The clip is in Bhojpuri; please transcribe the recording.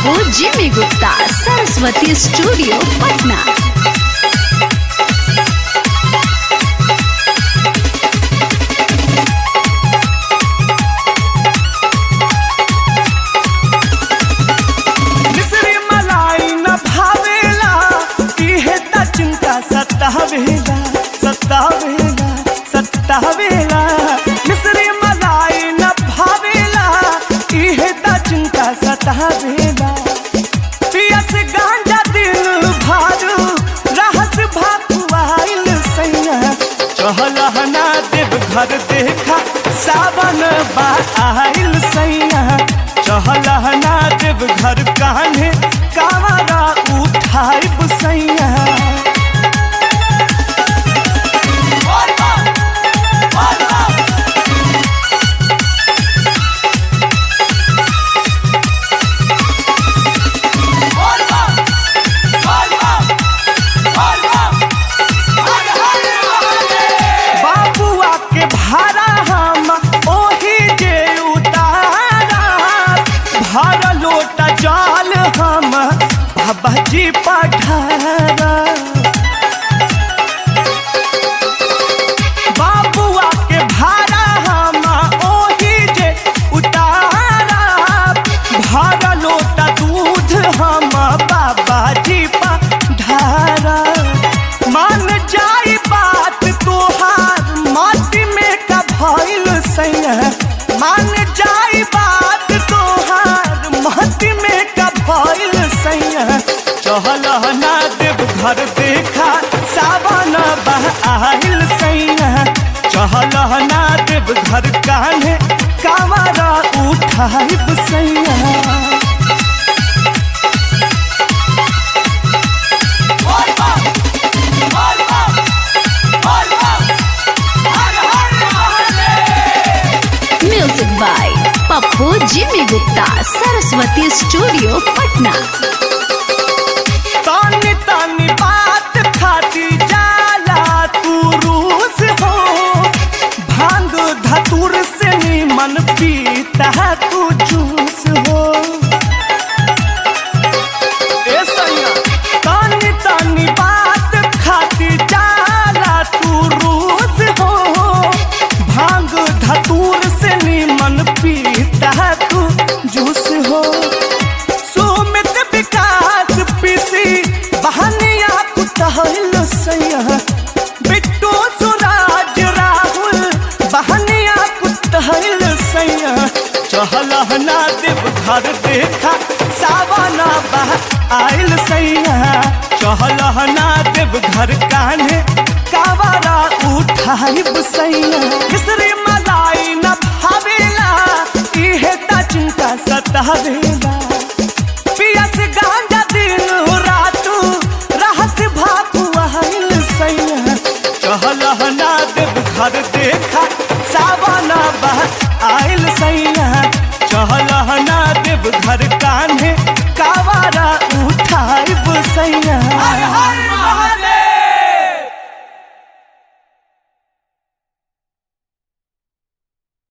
पप्पू जिमी गुप्ता सरस्वती स्टूडियो पटना मिश्री मलाई न भावेला इहे त चिंता सतावेला सतावेला सतावेला मिश्री मलाई न भावेला इहे त चिंता सतावेला पियस गांजा दिल भारू रहस भाकुआइल सैया चहलहना देव घर देखा सावन बा आइल सैया चहलहना देव घर कान्हे कावरा उठाई सैया बाबुआ के भाड़ा हम ओही जे उतारा भर लोटा जाल हम बाबा जी पठारा बाबुआ के भाड़ा हम ओही जे उतारा भर लोटा दूध हम बाबा जी पठारा मान जाई बात तोहार माटी में का भइल सैया मान जाई बात तोहार माटी में का भइल सैया चहलहना देव घर देखा सावन बह आइल सैया चहलहना देव घर कान्हे कावरा उठाइब सैया music by Pappu Jimmy Gupta Saraswati studio Patna तानी तानी बात खाती जाला तू रूस हो भांग धतुर से मन पीता है तू जूस हो ए सैया तानी तानी बात खाती जाला तू रूस हो भांग धतूर से मन पीता है तू जूस हो सुमित विकास पीसी बहनिया कुतहल सैया बिट्टू सुराज राहुल बहनिया कुतहल सैया चहलहना देव घर देखा सावना बह आइल सैया चहलहना देव घर कान्हे कावरा उठाइब सैया मिश्री मलाई न भावेला इहे त चिंता सतावेला पियस गांजा दिन रातू रहस भाकुआइल सैया चहलहना देव घर देखा सावना बह आइल सैया चहलहना देव घर का